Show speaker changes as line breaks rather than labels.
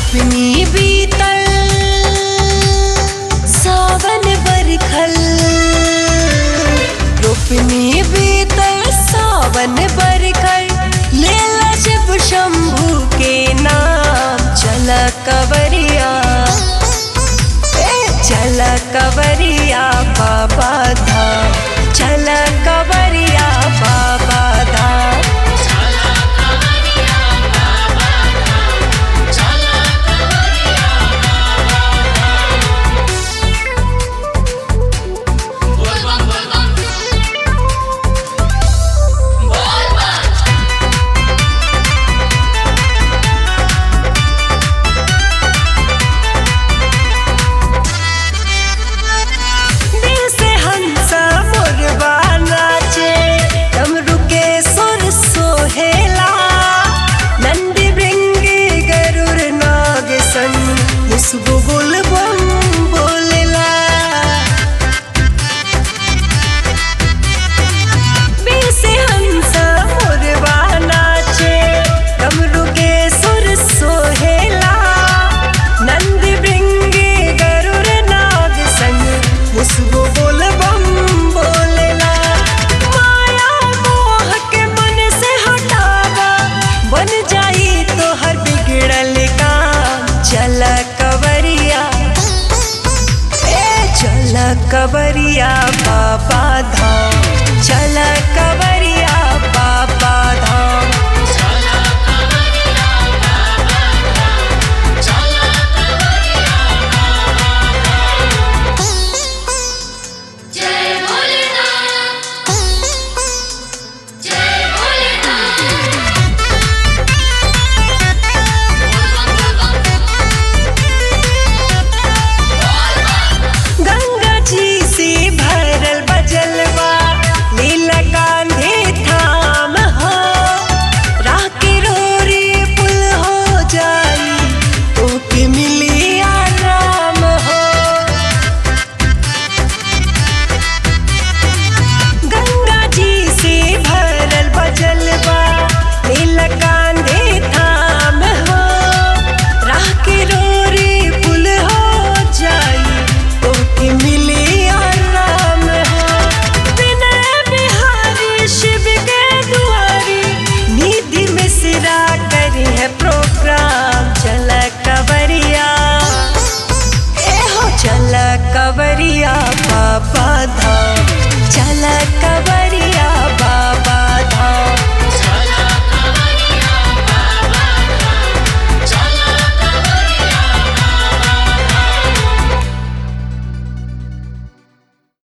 रोपनी बीतल सावन बरखल रोपनी बीतल सावन बरखल लेला जब शंभू के नाम चल कवरिया ए, चल कवरिया बाबा धाम चल कवरिया बाबा धाम दिल से हंसा मोरबा नाचे डमरू के सुर सोहेला नंदी भृंगी गरुड़ नाग संग मुसबो बोल बम बोलेला दिल से हंसा मोरबा नाचे डमरू के सुर सोहेला नंदी भृंगी गरुड़ नाग संग मुसबो बोल बम बोलेला माया मोह के मन से हटावा बन जाई तो हर बिगड़ल काम चल कवरिया ए चल कवरिया बाबा धाम चल